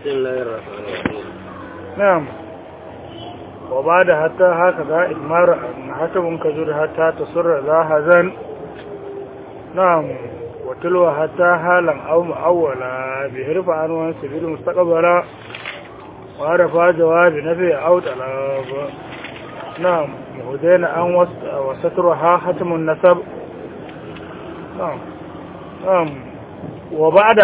بسم الله الرحمن الرحيم نعم وبعد حتى هكذا إدمار حسب كزر حتى تصر ذا هزن نعم وتلو حتى حالا أو مؤولا بحرف عنوان سبيل مستقبلا وعرف جواب نفي أو طلب نعم مهدين أن وس- وسترها ختم النسب نعم نعم وبعد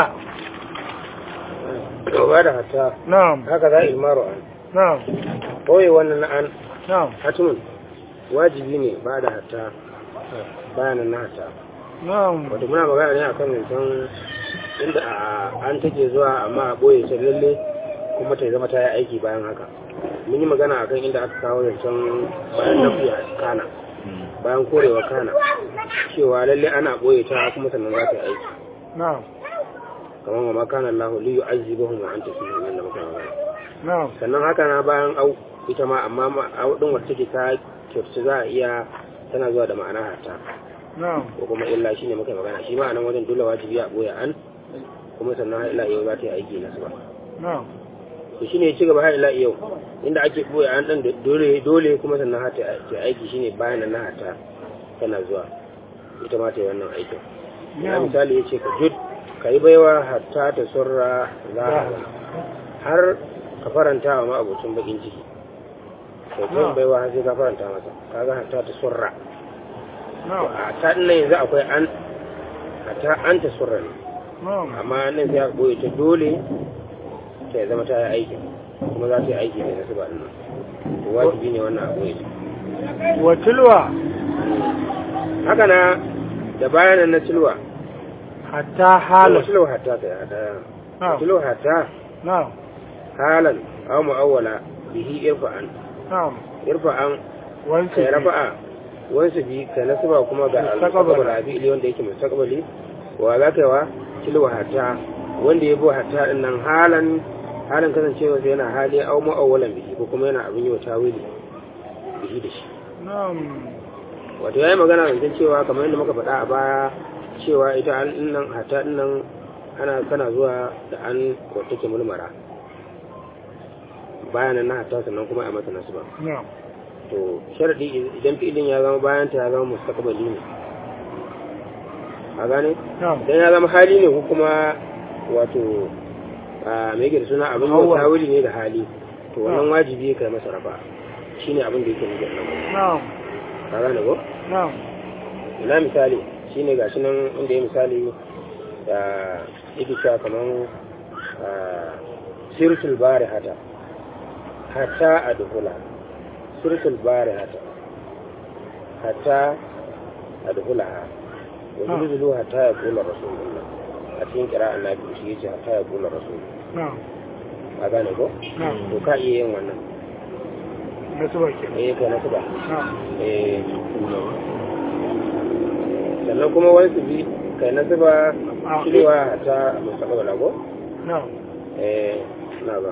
وبعد حتى نعم هكذا إدمار عن نعم ɓoye wannan na an نعم hatimin wajibi ne ba da hatta bayanan na hatta نعم wato muna magana ne akan zancen inda a an take zuwa amma a ɓoye ta lalle kuma ta zama ta yi aiki bayan haka mun yi magana akan inda aka kawo zancen bayan nafiya kana bayan korewa kana cewa lalle ana ɓoye ta kuma sannan za ta yi aiki نعم kamar wa makana Allah li yu'azzibahum wa anta fihim inda muka magana نعم sannan haka na bayan au ita ma amma ma- au din wacce take ta kyautu za a iya tana zuwa da ma'ana hata نعم ko kuma illa shine muka magana shi ma a nan wajen dole wajibi a boye an kuma sannan har ila yau za ta yi aiki na su ba نعم to shine ya ci gaba har ila yau inda ake boye an dan da dole dole kuma sannan har ta ta yi aiki shine bayan nan na hata tana zuwa ita ma ta yi wannan aikin ya نعم misali ya ce ka jud ka yi baiwa hatta ta surra za har ka faranta wa ma'abocin bakin ciki kai Na'am. kan baiwa har sai ka faranta masa kaga hatta ta surra نعم a ta nan yanzu akwai an hatta an ta surra ne نعم amma nan sai aka boye ta dole ta zama ta yi aiki kuma za ta yi aiki ne na su ba nan to wajibi ne wannan a boye ta وتلوى haka na da bayanan na tilwa حتى حال tilwa hatta ta hata نعم tilwa hatta نعم halan aw mu'awwala bihi irfa'an نعم irfa'an وانت kai rafa'a wansu bi kai nasaba kuma ga Mustaqbal. al-mustaqbal abi wanda yake mustaqbali wa za ka yi wa tilwa hatta wanda ya bo hatta din nan halan halin kasancewa sai yana hali aw mu'awwalan bihi ko kuma yana abin yi wa tawili bihi da shi نعم wato yayi magana zancen cewa kamar yadda muka faɗa a baya cewa ita an din nan hatta din nan ana kana zuwa da an wata ke mulmara bayanan na hatta sannan kuma a mata nasu ba نعم to sharadi idan fi'ilin ya zama bayan ta ya zama mustaqbali ne a gane نعم idan ya zama hali ne ko kuma wato a me yake da suna abin yau Awwal. tawili ne da hali to wannan wajibi kai masa rafa shine abin da yake nufi a nan نعم ka gane ko نعم ina misali shine gashi nan inda ya misali da yake cewa kaman ah, sirtul bari hata hatta a dukula sirtul bari hata hatta a dukula ha wasu zulu hatta ya kula rasulullah a cikin kira annabi shi yace hatta ya kula rasulullah نعم a gane ko نعم to ka iya yin wannan نسبة كده eh kai na ba نعم eh sannan kuma wani su bi kai na zuba Ah, cewa ta mustaqbal lago نعم eh na ba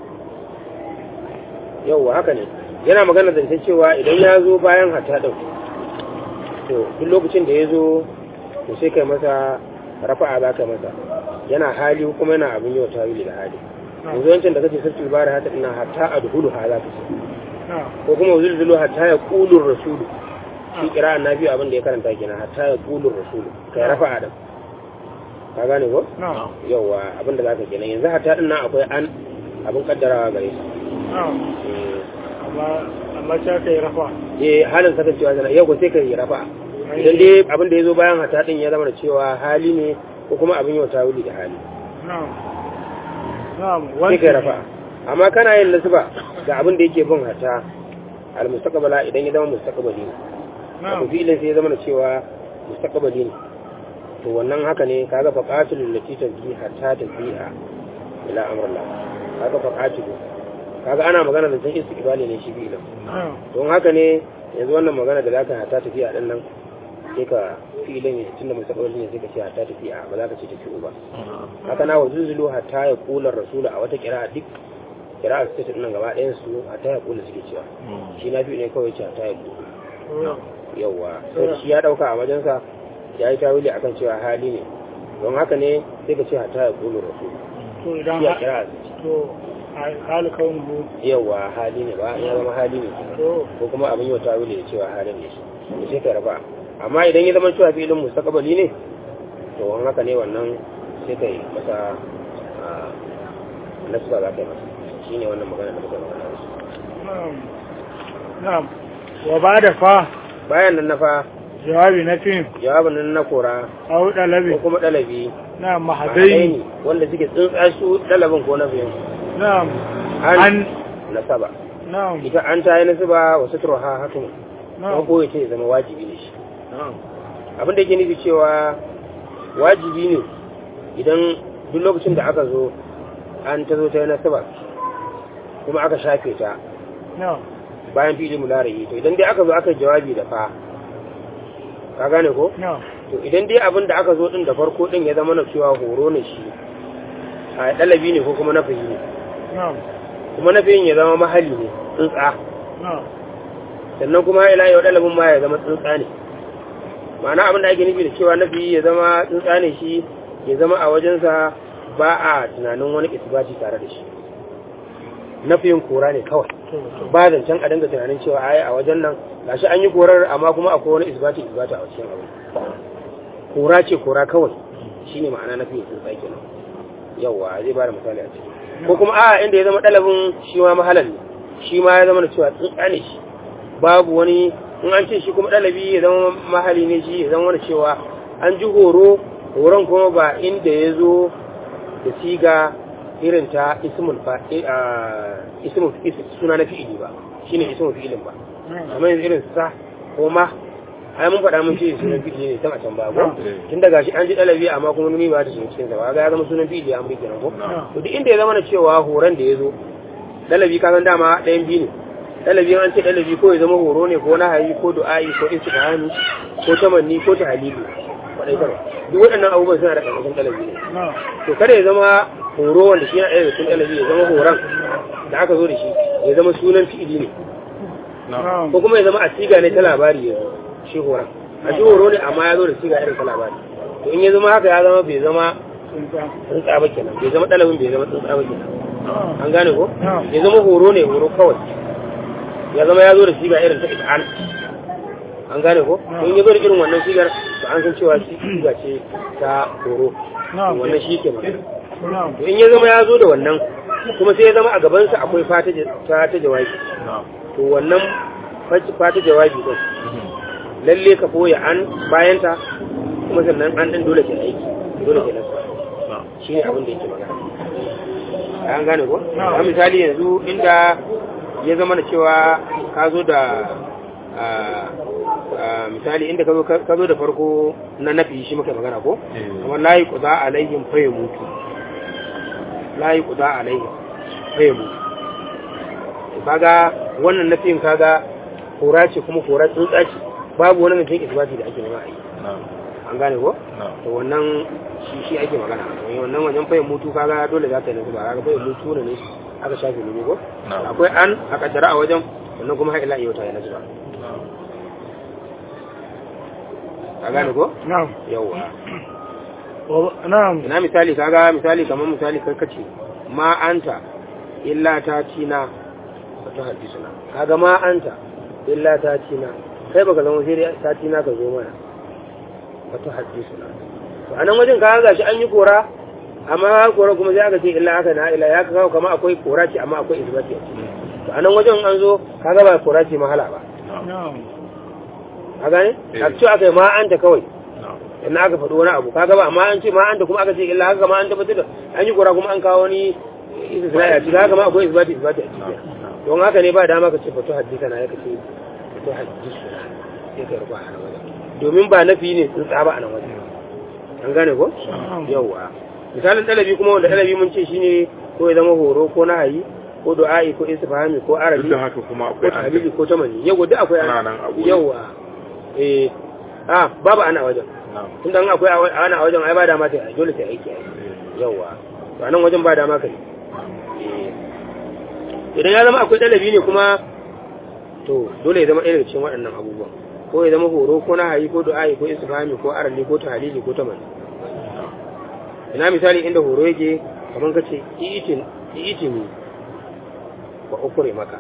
yauwa haka ne yana magana zance cewa idan ya zo bayan hata din to duk lokacin da ya zo to sai kai masa rafa'a za ka masa yana hali kuma yana abin yau tawili da hali yanzu wancan da kace sirtul bari hata ina hatta adhulu ha za ka ce نعم ko kuma zulzulu hatta ya qulur rasulu shi kira annabi abin da ya karanta kenan hatta ya qulur rasulu kai rafa'a din ka gane ko نعم yawa abin da zaka kenan yanzu hatta din nan akwai an abin kaddarawa gare shi نعم أما أما شاك يرفع eh halin kasancewa sana yau ko sai kai rafa'a idan dai abin da ya zo bayan hatta din ya zama da cewa hali ne ko kuma abin yau tawili da hali نعم نعم sai kai rafa'a amma kana yin nasba ga abin da yake bin hatta al mustaqbala idan ya zama mustaqbali ne wato نعم fi'ilin sai ya zama da cewa mustaqbali ne to wannan haka ne kaga faqatul lati tabi hatta tabi'a ila amrillah kaga faqatul kaga ana magana da san istiqbali ne shi fi'ilin نعم don haka ne yanzu wannan magana da zaka hatta tafiya din nan sai ka fi'ilin ya tunda mustaqbali ne sai ka ce hatta tafiya ba za ka ce tafiya ba haka na wazuzulu hatta ya kula rasula a wata kira'a duk kira'a su ta nan gaba ɗayan su hatta ya kula suke cewa shi na fi ne kawai ce hatta ya kula نعم yauwa sai shi ya dauka a wajensa ya yi tawili akan cewa hali ne don haka ne sai ka ce hatta ya kulu rasul to idan ya ha- kira to a- hali kaunuhu yawa hali ne ba ya zama hali ne kenan. to ko kuma abin yau ta wule da cewa halin ne to sai ka raba amma idan ya zama cewa filin mustaqbali ne to wani haka ne wannan sai kai masa a, nasba za ka yi masa shine wannan magana da muka yi magana da su na'am na'am wa ba da fa bayan nan na fa jawabi na fim jawabin nan na kora au ko dalabi kuma dalabi na mahadai mahadai ne wanda suke tsuntsa su dalabin ko na biyan na'am an an nasaba na'am ita an ta yi nasaba wa sutura ha hakan na'am ko ya ce ya zama wajibi ne shi na'am abin da yake nufi cewa wajibi ne idan duk lokacin da aka zo an ta zo ta yi nasaba kuma aka shafe ta na'am bayan fili mularayi to idan dai aka zo aka yi jawabi da fa ka gane ko na'am to idan dai abin da aka zo din da farko din ya zama na cewa horo ne shi a dalabi ne ko kuma nafi ne na'am kuma nafiyin ya zama mahali ne tsuntsa na'am sannan kuma ila yau dalabin ma ya zama tsuntsa ne ma'ana abin da ake nufi da cewa nafi ya zama tsuntsa ne shi ya zama a wajensa ba a tunanin wani isbati tare da shi nafiyin kora ne kawai to to ba zancen a dinga tunanin cewa ai a wajen nan gashi an yi korar amma kuma akwai wani isbati isbati a cikin abu kora ce kora kawai shine ma'ana nafiyin tsuntsa kenan yawa zai ba da misali a ciki ko kuma a inda ya zama dalabin shi ma mahalan ne shi ma ya zama da cewa tsuntsa ne shi babu wani in an ce shi kuma dalabi ya zama mahali ne shi ya zama wani cewa an ji horo horon kuma ba inda ya zo da siga irin ta ismul fa a ismul is- suna na fi'ili ba shine ismul fi'ilin ba na'am amma yanzu irin sa ko ma ai mun faɗa mun ce sunan fi'ili ne sama can ba ko Mm. tun daga shi an ji dalabi amma kuma nuni ba ta shiga cikin sa ba ga ya zama sunan fi'ili an bi kenan ko na'am to duk inda ya zama na cewa horon da ya zo dalabi ka san dama ɗayan biyu ne dalabi an ce dalabi ko ya zama horo ne ko nahayi ko du'a'i ko istifhami ko tamanni ko tahlili kwadai kawai duk waɗannan abubuwan suna da ƙarƙashin dalabi ne na'am to kada ya zama horo wanda shi yana ɗaya da cikin dalabi ya zama horon da aka zo da shi ya zama sunan fi'ili ne na'am ko kuma ya zama a siga ne ta labari ya zo shi horon a shi horo ne amma ya zo da siga irin ta labari to in ya zama haka ya zama bai zama tsuntsa tsuntsa ba kenan bai zama dalabin bai zama tsuntsa ba kenan na'am an gane ko Na'am. ya zama horo ne horo kawai ya zama ya zo da siga irin ta it'an an gane ko Na'am. in ya zo da irin wannan sigar to an san cewa shi siga ce ta horo na'am wannan shi ke magana na'am to in ya zama ya zo da wannan kuma sai ya zama a gabansa akwai fata ja- ta ta jawabi to wannan fat- fata jawabi din lalle ka koya an bayanta kuma sannan an din dole ke aiki dole ke nasu shi ne abin da yake magana an gane ko Na'am. a misali yanzu inda ya zama da cewa ka zo da a, a, misali inda ka zo ka zo da farko na nafi shi muka magana ko kamar layi kuza alaihim fa mutu layi kuza alaihim fa mutu kaga wannan nafiyin kaga kora ce kuma kora tsuntsa ce babu wani mutum isbati da ake nema a yi an gane ko to wannan shi shi ake magana to wannan wajen fayin mutu kaga dole za ta yi nasu ba kaga fayin mutu ne ne aka shafe ne ko Na'am. akwai an a kaddara a wajen wannan kuma har ila yau ta yi nasu ba ka gane ko na'am yawa Wa- na'am ina misali kaga misali kamar misali kai kace ma anta illa ta tina ta hadisuna kaga ma anta illa ta tina kai baka zama sai dai ta tina ka zo mana wata hadisuna to anan wajen kaga gashi an yi kora amma kora kuma sai aka ce illa aka na ila ya kawo kama akwai kora ce amma akwai isbati a ciki to anan wajen an zo kaga ba kora ce mahala ba na'am ka gane Eh. a ce aka yi ma anta kawai in aka faɗi wani abu kaga ba amma an ce ma anta kuma aka ce illa haka ma an tabbatar da an yi kura kuma an kawo wani istisna a ciki haka ma akwai isbati isbati a ciki don haka ne ba dama ka ce fatu haddisa na ya ka ce fatu haddisa sai ka rufa a nan wajen domin ba nafi ne tsuntsa ba a nan wajen an gane ko yawwa misalin ɗalabi kuma wanda ɗalabi mun ce shine ko ya zama horo ko nahayi ko du'a'i ko istifhami ko arabi duk da haka kuma ko akwai an tahlili ko tamani yawa duk akwai Ana nan a guri. yawa eh ah babu ana a wajen na'am tunda in akwai a- ana a wajen ai ba dama ta yi dole ta yi aiki ai yawa to anan wajen ba dama kai eh idan ya zama akwai dalabi ne kuma to dole ya zama ɗaya daga cikin waɗannan abubuwan ko ya zama horo ko nahayi ko du'a'i ko istifhami ko arali ko tahlili ko tamani ina misali inda horo yake kamar ka ce i'itini ba ukure maka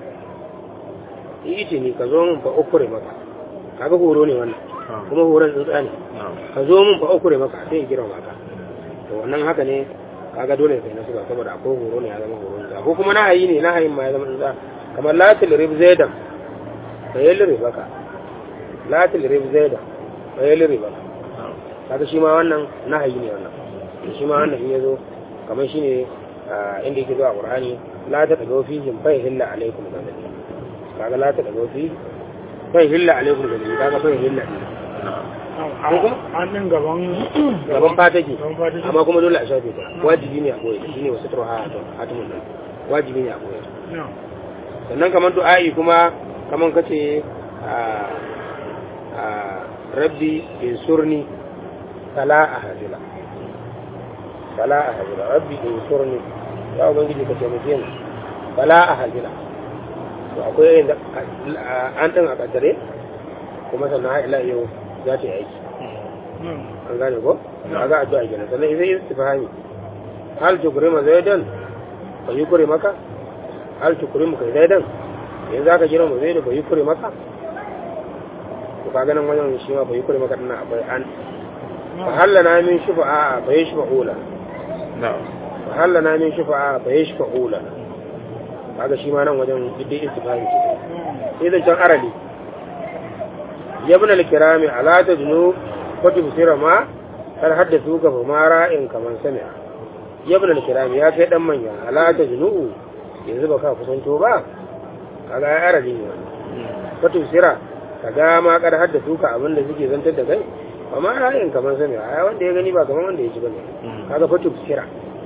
i'itini ka zo min ba ukure maka kaga horo ne wannan kuma horon tsuntsa ne ka zo min ba ukure maka sai ya girma maka to wannan haka ne kaga dole sai na suka saboda akwai horo ne ya zama horon tsuntsa ko kuma nahayi ne nahayin ma ya zama tsuntsa kamar latil rib zaidan fa yalri baka latil rib zaidan fa yalri baka kaga shi ma wannan nahayi ne wannan shi ma wannan in yazo kamar shine inda yake zuwa qur'ani la ta tago fi jin bai hilla alaikum gadani kaga la ta tago fi bai hilla alaikum gadani kaga bai hilla ne an din gaban gaban fataki gaban fataki. amma kuma dole a shafe ta wajibi ne a koyi shine wasu turha hatimun nan wajibi ne a koyi na sannan kamar du'a'i kuma kamar kace a a rabbi insurni fala ahzila fala ahzila rabbi insurni ya ubangiji ka taimake ni fala ahzila to akwai inda an din a kaddare kuma sannan har ila yau za ta yi aiki na an gane ko a ga addu'a kenan sannan idan istifhami hal tukrima zaidan fa yukri maka hal tukrimu kai zaidan yanzu zaka jira mu zaidu fa yukri maka to kaga nan wajen shi ma fa yukri maka dinnan akwai an fa hallana min shufa'a fa yashfa'ula fa hallana min shufa'a fa yashfa'ula kaga shi ma nan wajen dai istifhami ce sai zan can arali yabna al-kirami ala tajnu wa tubsira ma kar haddathu ka fa ma ra'in kaman sami'a yabna al-kirami ya kai dan manya ala tajnu yanzu ba ka kusanto ba kaga ya arali ne wa tubsira kaga ma kar haddathu ka abinda suke zantar da kai fa ma ra'in kaman sami'a ai wanda ya gani ba kaman wanda ya ji bane kaga fa tubsira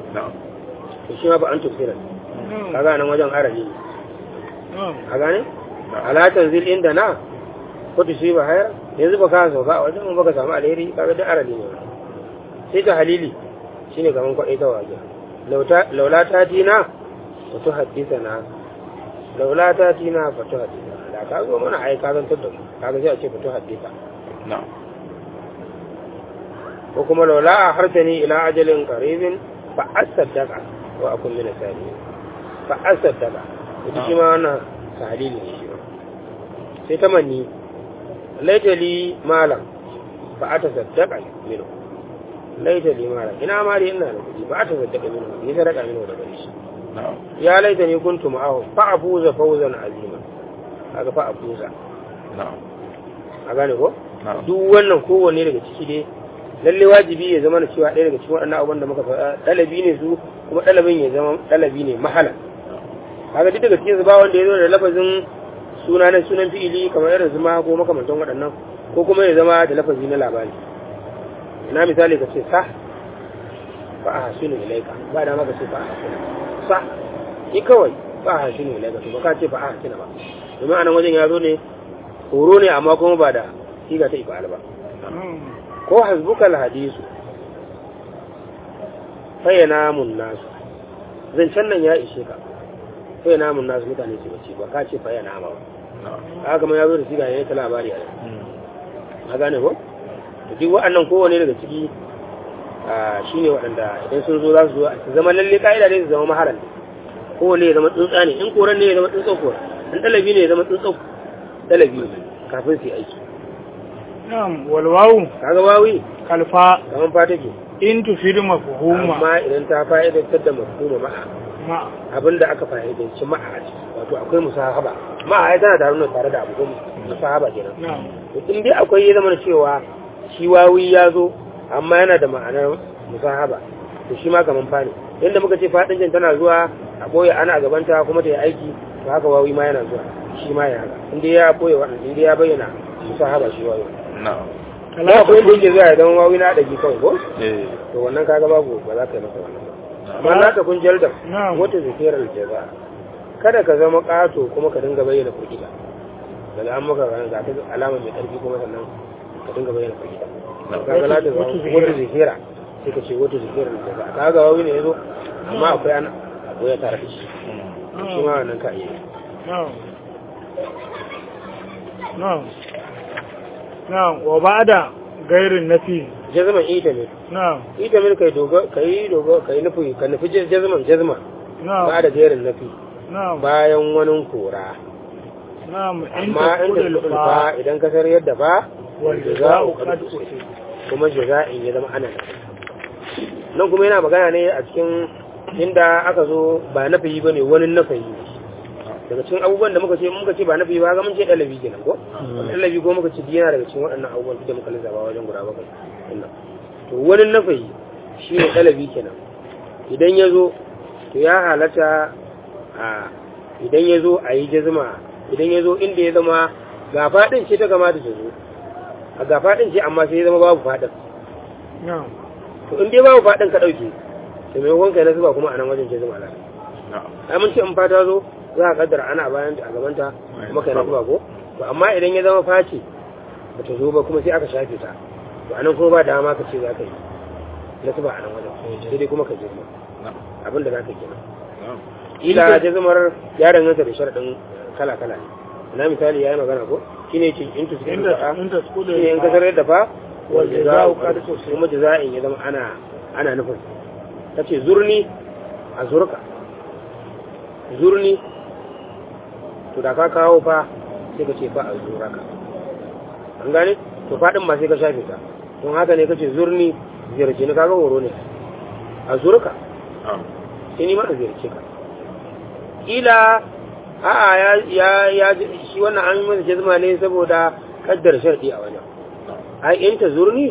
to shi ma ba an tubsira kaga nan wajen arali ne na a gane ala tanzil inda na ko ta shi ba haya yanzu ba ka sauka a wajen ba ka samu alheri kaga da arali ne sai ta halili shine kaman kwaɗai ta waje laula ta tina fa tu haddisa na laula ta tina fa tu haddisa da ka zo mana ai ka zantar da mu kaga sai a ce fa tu haddisa ko kuma laula a harsani ila ajalin qaribin fa asaddaqa wa akun min as-salihin fa asaddaqa ita shi ma wannan tahlili ne shi ma sai ta manni laitali malam fa ata saddaqa minhu laitali malam ina ma dai ina da kuɗi fa ata saddaqa minhu ni sadaka minhu daga shi ya laitani kuntu ma'ahu fa afuza fawzan azima kaga fa afuza a gane ko duk wannan kowanne daga ciki dai lalle wajibi ya zama na cewa ɗaya daga cikin waɗannan abubuwan da muka faɗa ɗalabi ne su kuma ɗalabin ya zama ɗalabi ne mahala kaga duk daga cikin su ba wanda ya zo da lafazin suna na sunan fi'ili kamar irin zuma ko makamantan waɗannan ko kuma ya zama da lafazi na labari ina misali ka ce sa fa a hasinu ilaika ba da maka ce fa a hasinu sa ni kawai fa a hasinu ilaika to ba ka ce fa a hasinu ba domin anan wajen ya zo ne horo ne amma kuma ba da siga ta ifa'al ba ko hasbukal hadisu fayyana mun nasu zancen nan ya ishe ka fayyana mun nasu mutane su bace ba ka ce fayyana ma ba haka kuma ya zo da siga ne ta labari a a gane ko to duk waɗannan kowane daga ciki shine waɗanda idan sun zo za su zo su zama lalle ka'ida ne su zama maharan kowane ya zama tsuntsa ne in koran ne ya zama tsuntsa koran in ɗalabi ne ya zama tsuntsa ɗalabi ne kafin su yi aiki na'am walwawu kaga wawi kalfa kaman fa take in tufidu mafhuma amma idan ta fa'idantar da mafhuma ma'a ma abinda aka fa'idanci ma'a a ciki wato akwai musahaba ma'a ai tana tare da tare da abu ko musahaba kenan na'am to in dai akwai ya zama cewa shi wawi ya zo amma yana da ma'anar musahaba to shi ma kaman fa ne yadda muka ce fadincin tana zuwa a boye ana gabanta kuma ta yi aiki to haka wawi ma yana zuwa shi ma ya haka in dai ya boye wannan in dai ya bayyana musahaba shi wawi ba akwai inda yake zuwa idan wawi na ɗagi kawai ko to wannan kaga babu ba za ka yi masa wannan ba amma na ta kun jaldar Na'am. wata zikirar jaza kada ka zama ƙato kuma ka dinga bayyana firgita daga an maka ran ga ta alama mai ƙarfi kuma sannan ka dinga bayyana firgita kaga la ta zama Wata zikira. wata zikira sai ka ce wata zikirar jaza kaga wawi ne yazo amma akwai an akwai ya tare da shi shi ma wannan ka iya na'am na'am na'am wa ba'da gairin nafi jazman ita ne na'am ita min kai dogo kai dogo kai nufi ka nufi jazman jazma ba na'am da jerin nufi na'am bayan wani kora na'am in amma in da taqulul lulfa fa idan ka sayar yadda ba wal jaza'u qad usi kuma jaza'in ya zama ana nafi nan kuma yana magana ne a cikin inda aka zo ba nafi ba ne wani nafi ne daga cikin abubuwan da muka ce muka ce ba nafi ba ga mun ce dalabi kenan ko dalabi ko muka ce yana daga cikin waɗannan abubuwan da muka lissafa wajen guda bakwai wannan to wani nafi shi ne dalabi kenan idan ya zo to ya halatta a idan ya zo a yi jazma idan ya zo inda ya zama ga faɗin ce ta kamata ta zo a ga faɗin ce amma sai ya zama babu faɗin na'am to in dai babu faɗin ka ɗauke to maimakon kai na zuba kuma a nan wajen ce zama lafiya ai mun ce in fata zo za a kaddara ana bayan a gabanta kuma kai na zuba ko to amma idan ya zama face ba ta zo ba kuma sai aka shafe ta to a nan kuma ba dama ka ce za ka yi na zuba a nan wajen sai dai kuma ka girma abin da za ka kenan ila ta zamar ya danganta da sharaɗin kala-kala ne na misali ya yi magana ko shi ne ce in tu suka inda faɗa inda shi taqulul ne in ka fa sarar da fa wal jaza'u qad usi kuma jaza'in ya zama ana ana nufin ta ce zurni a zurka zurni to da ka kawo fa sai ka ce fa a zuraka an gane to faɗin ma sai ka shafe ta don haka ne ka ce zurni ziyarci ni kaga horo ne a zurka sai ni ma a ziyarce ka ila a'a ya ya ya shi wannan an yi masa jazma ne saboda kaddar sharɗi a wajen ai in ta zurni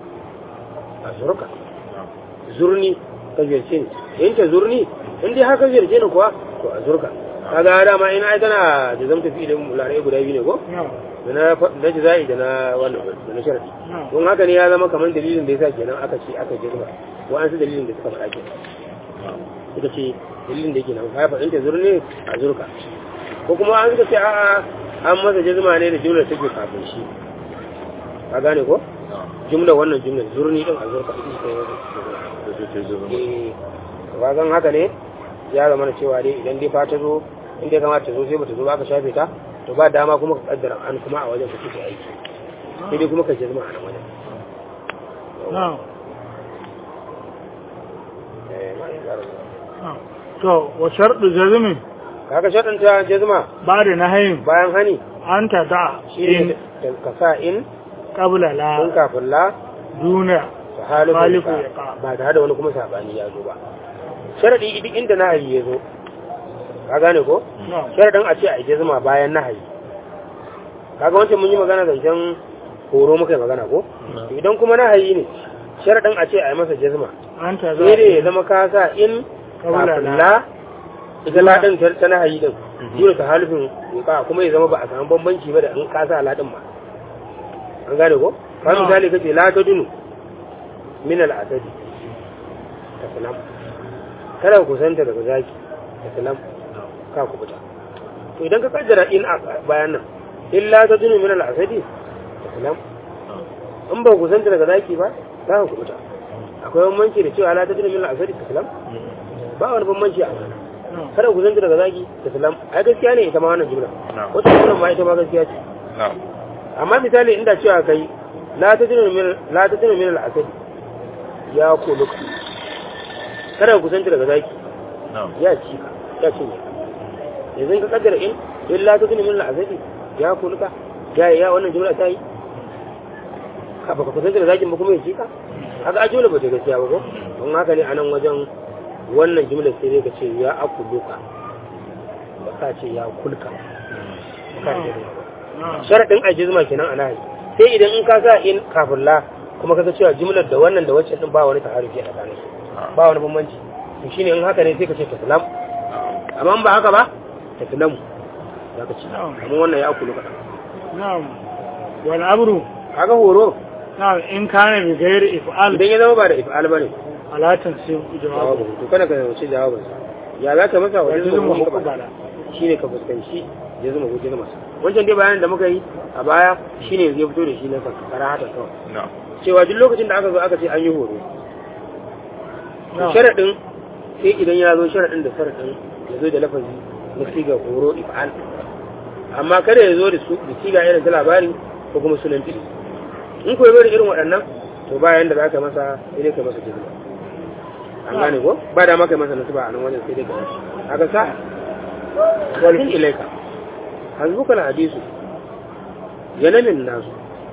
a zurka zurni ka ziyarce ni in ta zurni in dai haka ziyarce ni kuwa to a zurka kaga dama ina ai tana da zamta fi idan larai guda biyu ne ko na'am da na na jazai da na wannan da na sharadi na'am don haka ne ya zama kamar dalilin da yasa kenan aka ce aka jazma ko an su dalilin da suka faɗa kenan suka ce dalilin da yake nan ya faɗin ta zurni a zurka ko kuma an suka ce a'a an masa jazma ne da jumlar take kafin shi ka gane ko jumla wannan jumlar zurni din a zurka ita ce eh wagan haka ne ya zama na cewa dai idan dai fata zo in dai kamata ta zo sai bata zo ba ka shafe ta to ba dama kuma ka kaddara an kuma a wajen ka kike aiki sai dai kuma ka jazma a nan wajen na'am eh ma ya zara na'am to wa shartu jazmi kaga shaɗin ta jazma ba da nahayin bayan hani anta da shi ne in ka sa in qabla kun la kafin la duna ta halifu Halifu ya ya ka ka. ba tare da wani kuma sabani ya zo ba sharaɗi duk inda nahayi ya zo ka gane ko na'am sharaɗin a ce a ije zuma bayan nahayi kaga wancan mun yi magana zancen horo muka yi magana ko To idan kuma nahayi ne sharaɗin a ce a yi masa jazma anta da sai dai ya zama ka sa in Kabla kafin la. la ita la ɗin ta ta nahayi ɗin dole ta halifin ka kuma ya zama ba a samu bambanci ba da in ka sa la ɗin ma an gane ko ka No. misali kace la ta dunu min al-asadi ta salam kada ku kusanta daga zaki ta salam ka ku fita to idan ka kaddara in a bayan nan illa ta dunu min al-asadi ta salam in ba ku kusanta daga zaki ba za ka ku fita akwai bambanci da cewa la ta dunu min al-asadi ta salam ba wani bambanci a wannan na'am kada ku kusanta daga zaki ta salam ai gaskiya ne ita ma wannan jumla wata jumla ma ita ma gaskiya ce amma misali inda cewa kai la ta dunu min la ta dunu min al-asadi ya kuluka kada ku kusanta daga zaki ya ci ka ya cinye ka yanzu ka kaddara in illa ta dunu min al-asadi ya kuluka ya ya wannan jumla ta yi ka baka kusanta da zakin ba kuma ya ci ka haka a jumla ba ta gaskiya ba ko don haka ne a nan wajen wannan jumla sai dai ka ce ya akuluka ba ka ce ya kulka ba ka ce ba na'am sharaɗin ajizma kenan a nahi sai idan in ka sa in kafin la kuma kaga cewa jumlar da wannan da waccan din ba wani taharufi a tsakanin su ba wani bambanci to shine in haka ne sai ka ce taslam amma in ba haka ba taslamu za ka ci Na'am. amma wannan ya akulu kaɗan na'am wal amru kaga horo na'am in kana bi ghairi if'al idan ya zama ba da if'al bane ala tansib jawabu jawabu to kana ka wuce jawabin sa ya za ka masa wajen wajen zama muqabala shine ka fuskanci ya zama hujjar masa wancan dai bayanin da muka yi a baya shine yanzu ya fito da shi na sakara haka kawai cewa duk lokacin da aka zo aka ce an yi horo na'am sharaɗin sai idan ya zo sharaɗin da sharaɗin ya zo da lafazi na siga horo if'al amma kada ya zo da su da siga irin ta labari ko kuma sunan fili in ko ya zo da irin waɗannan to bayan da zaka masa sai dai ka masa jizma an gane ko ba da maka masa nasaba a nan wajen sai dai ka masa haka sa walhin ilaika hasbuka hadisu yanamin nasu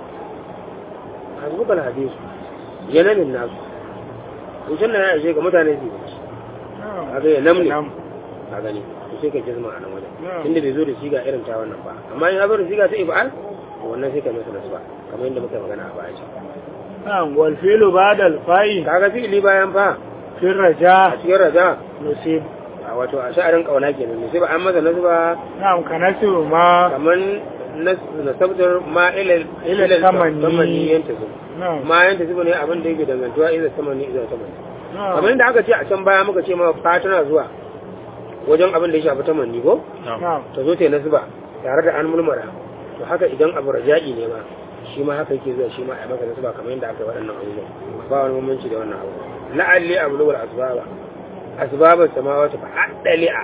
hasbuka hadisu yanamin nasu wucin da ya ishe ga mutane su yi kaga ya namne a gani to sai ka jizma a nan wajen inda bai zo da siga irin ta wannan ba amma in ya zo da siga ta ibal wannan sai ka masa nasaba kamar yadda muka magana a baya na'am wal fi'lu ba'da al fa'il kaga fi'ili bayan fa fi a raja cikin raja nusib a wato a sha'arin kauna kenan ne sai ba an masa nasaba na'am kanasiru ma kaman nasabtar ma ila Ila tamani. tamani yanta su na'am ma yanta su ne abin da yake dangantuwa ila tamani ila tamani na'am kamar yadda aka ce a can baya muka ce ma fa tana zuwa wajen abin da ya shafi tamanni ko na'am ta zo ta yi nasba tare da an mulmara to haka idan abu raja'i ne ma shi ma haka yake zuwa shi ma a maka nasba kamar yadda aka yi waɗannan abubuwan ba wani bambanci da wannan abu la'alli abu lugul asbaba asbaba samawati fa addali'a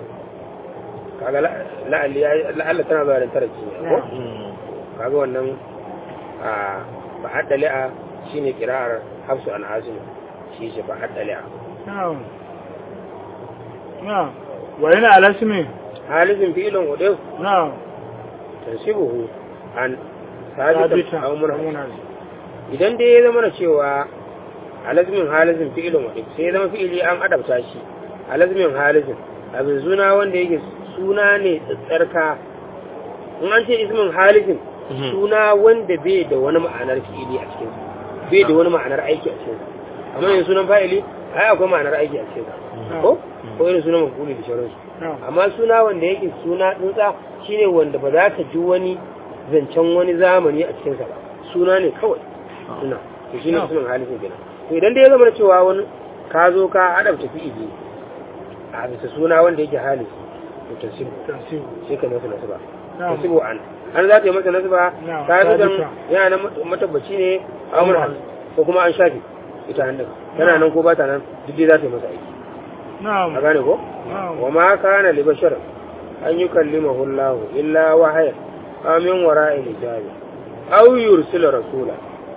kaga la- la'alli ya- la'alla tana zuwa da taraki ne ko kaga wannan a fa addali'a shine kira'ar hafsu an asim shi shi fa addali'a na'am na'am wa yana alasmi halizin fi'ilun udayf na'am tansibuhu an sabitan sabitan aw munhas munhas idan dai ya zama da cewa alazmin halizin fi'ilin wadda sai ya zama fi'ili an adabta shi alazmin halizin abin suna wanda yake suna ne tsarka in an ce ismin halizin suna wanda bai da wani ma'anar fi'ili a cikin bai da wani ma'anar aiki a cikin amma yin sunan fa'ili ai akwai ma'anar aiki a cikin ko ko irin sunan mafuli da sauransu na'am amma suna wanda yake suna tsuntsa shine wanda ba za ka ji wani zancen wani zamani a cikinsa ba suna ne kawai suna to shine No. sunan halisin kenan to idan dai ya zama da cewa wani ka zo ka adabta fi'ili a bisa suna wanda yake halisi to tasibu tansibu sai ka masa nasaba na'am tasibu an an za ta yi masa nasaba No. ta yi Sabita. yana nan matabbaci ne amurka ko kuma an shafi ita hannun tana nan ko ba ta nan duk dai za ta yi masa aiki na'am a gane ko na'am wa ma kana li bashar an yukallimahu Allah illa wahaya amin wara'i hijabi aw yursila rasula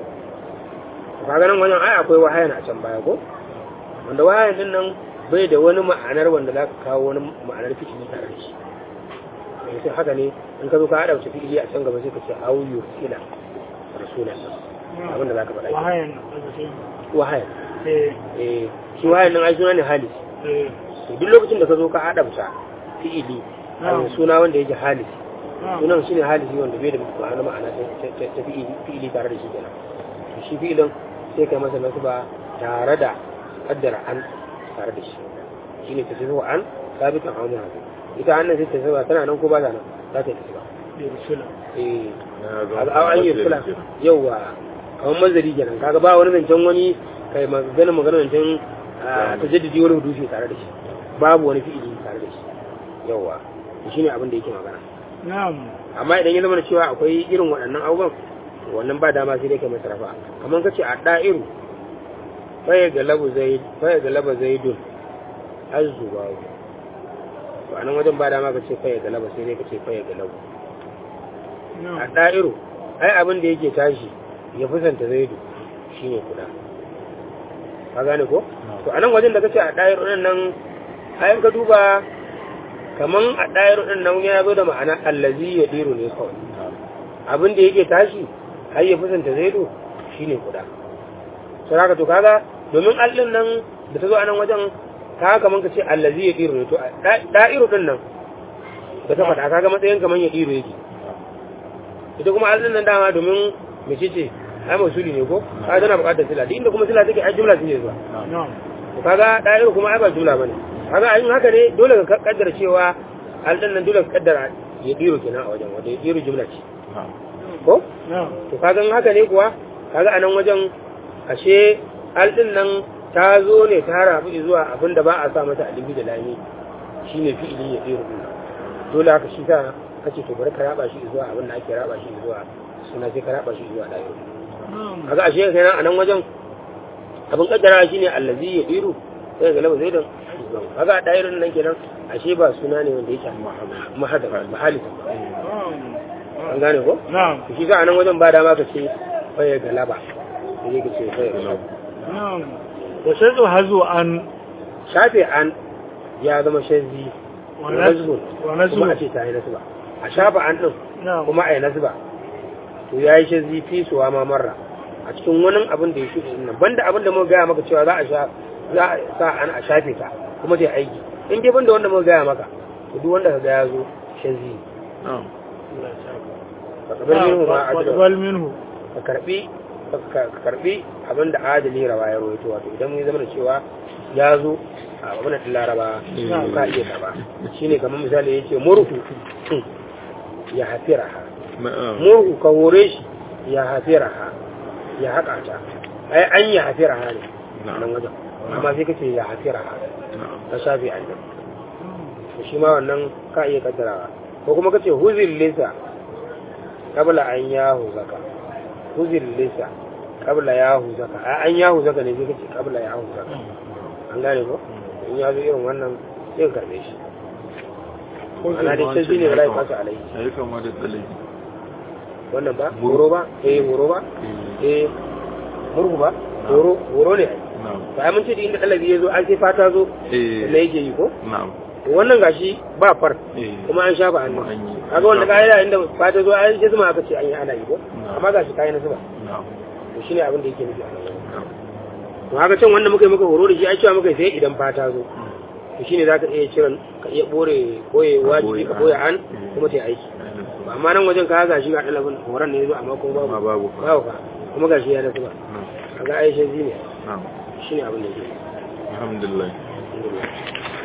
kaga nan wajen ai akwai wahayan a can baya ko wanda wahayan din nan bai da wani ma'anar wanda za ka kawo wani ma'anar fikini tare da shi eh sai haka ne in ka zo ka hada wata fikili a can gaba sai ka ce aw yursila rasula abin da za ka faɗa ke wahayan wahayan eh eh shi wahayan nan ai suna ne halis eh to duk lokacin da ka zo ka adabta fi'ili a Na'am. suna wanda yake halisi na'am sunan shine halisi wanda bai da ma'ana ma'ana ta- ta ta fi'ili fi'ili tare da shi kenan to shi fi'ilin sai kai masa nasba tare da kaddara an tare da shi shine ta tafi an sabitan amun haka ita annan sai ta tafi tana nan ko ba ta nan za ta tafi ba da rusula eh a an yi sula yauwa kamar mazari kenan kaga ba wani zancen wani kai magana magana zancen ta jaddadi wani hudushi tare da shi babu wani fi'ili tare da shi yauwa shi ne abin da yake magana na'am amma idan ya zama da cewa akwai irin waɗannan abubuwan wannan ba dama sai dai kai masa rafa kamar kace a da'iru faya galabu zaid faya galaba zaidun azzubawu to anan wajen ba dama kace faya galaba sai dai kace faya galabu a na'am da'iru ai abin da yake tashi ya fusanta zaidu shine kuda ka gane ko to anan wajen da kace a da'iru din nan ayan ka duba kaman a da'iru din nan ya zo da ma'ana allazi ya diru ne kawai abin da yake tashi har ya fusanta zaidu shine kuda sai haka to kaga domin allin nan da ta zo a nan wajen ka kaman ka ce allazi ya diru ne to a da- da'iru din nan da ta faɗa kaga matsayin kaman ya diru yake ita kuma allin nan dama domin mace ce ai masuli ne ko ka tana buƙatar sila duk inda kuma sila take ai jumla take zuwa na'am to kaga da'iru kuma ai ba jumla bane kaga ayin haka ne dole ka kaddara cewa allin nan dole ka kaddara ya diru kenan a wajen wanda ya diru jumla ce ko na'am to kaga in haka ne kuwa kaga a nan wajen ashe aldin nan ta zo ne ta rabu zuwa abin da ba a sa mata alibi da lami shine fi'ili ya tsiru din dole haka shi sa kace to bari ka raba shi zuwa abin da ake raba shi zuwa suna sai ka raba shi zuwa dayo na'am kaga ashe kenan a nan wajen abin kaddara shine allazi ya tsiru sai ga laba zaidan kaga dairin nan kenan ashe ba suna ne wanda yake mahadar mahalisa an gane ko na'am shi sa a nan wajen ba dama ka ce faye galaba sai ka ce sai na'am wa shaddu hazu an shafe an ya zama shazzi wa wa nazbun wa nazbun. kuma a ce ta yi nasba a shafa an din na'am kuma a yi nasba to ya yi shazzi fi suwa ma marra a cikin wani abin da ya shuɗe din nan banda abin da muka gaya maka cewa za a sha za a sa an a shafe ta kuma ta aiki in dai banda wanda muka gaya maka to duk wanda ka ga ya zo shazzi na'am ka kabar minhu ma wa ajiyar taqbal minhu ka karbi ka karbi abin da adali rawa ya rawaito wato idan mun zama da cewa ya zo a abin da laraba Mm. ka iya karba shine kamar misali yace murhu ya hafiraha na'am murhu ka hore shi ya hafiraha ya haƙa ta ai an ya hafiraha ne a nan wajen amma sai kace ya hafiraha na'am ka shafi an nan to shi ma wannan ka iya kaddarawa ko kuma kace huzil lisa qabla an yahu zaka huzil lisa qabla yahu zaka ai an yahu zaka ne sai kace qabla yahu zaka an gane ko in ya zo irin wannan sai ka karbe shi ana dai sai shine rai fasa alai ya kama da tsalai wannan ba Murhu. horo ba eh horo ba eh murhu ba horo horo ne ai na'am to ai mun ce da inda dalabi ya zo an sai fata zo eh da yake yi ko na'am to wannan gashi ba far eh kuma an shafa hannu Kuma an yi. kaga wanda ka'ida inda fata zo an shi zuma aka ce an yi ana yi ko Na. amma gashi kayan zuba na'am to shine abin da yake nufi a nan na'am to haka can wanda muka yi muka horo da shi ai cewa muka yi sai idan fata zo to shine zaka iya kiran ka iya bore koye wajibi ka koya an kuma ta yi aiki Ainihin. amma nan wajen ka gashi ga dalabin horon ne yazo amma kuma amma babu babu fa babu fa kuma gashi ya nasu ba na'am kaga aisha zine na'am shine abin da yake alhamdulillah Alhamdulillah.